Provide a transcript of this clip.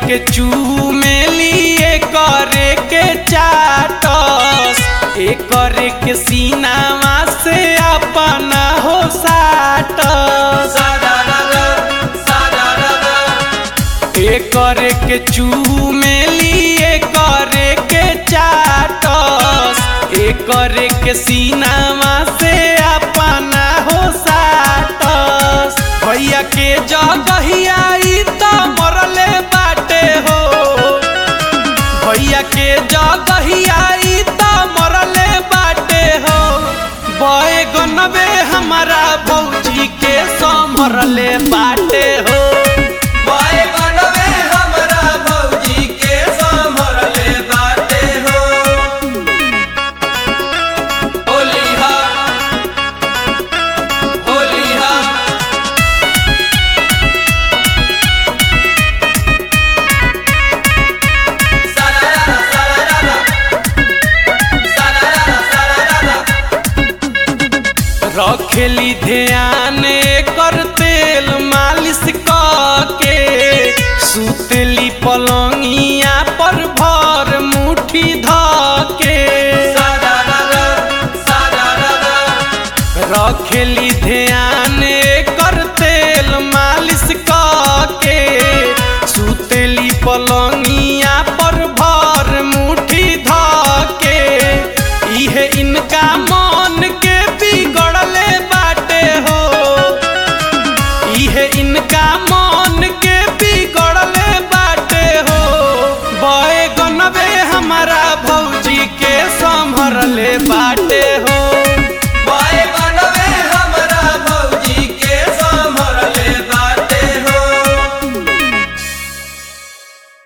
के चूमेली करे के चाटस करे के सीनावा से अपना हो साटस करे के चूमेली करे के चाटस करे के सीनावा से अपना हो साटस भैया के जगहिया ई त मरले बाटे हो भैया के जगहिया ई त मरले बाटे हो बैगनबे हमारा भौजी के समरले बाटे हो बैगनवे हमरा भौजी के संभरले बाटे हो होली हा होली हा सारारा सारारा सारारा सारारा रखेली ध्यान कर तेल मालिश के सुतली पलंगिया पर भर मुट्ठी धके सारारा सारारा रखेली ध्यान कर तेल मालिश के सुतली पलंगिया पर भर मुट्ठी धके इहे इनका मन के बिगड़ले बाटे हो इहे इनका मन के बिगड़ले बाटे हो बैगनबे हमारा भौजी के संभरले बाटे हो बैगनवे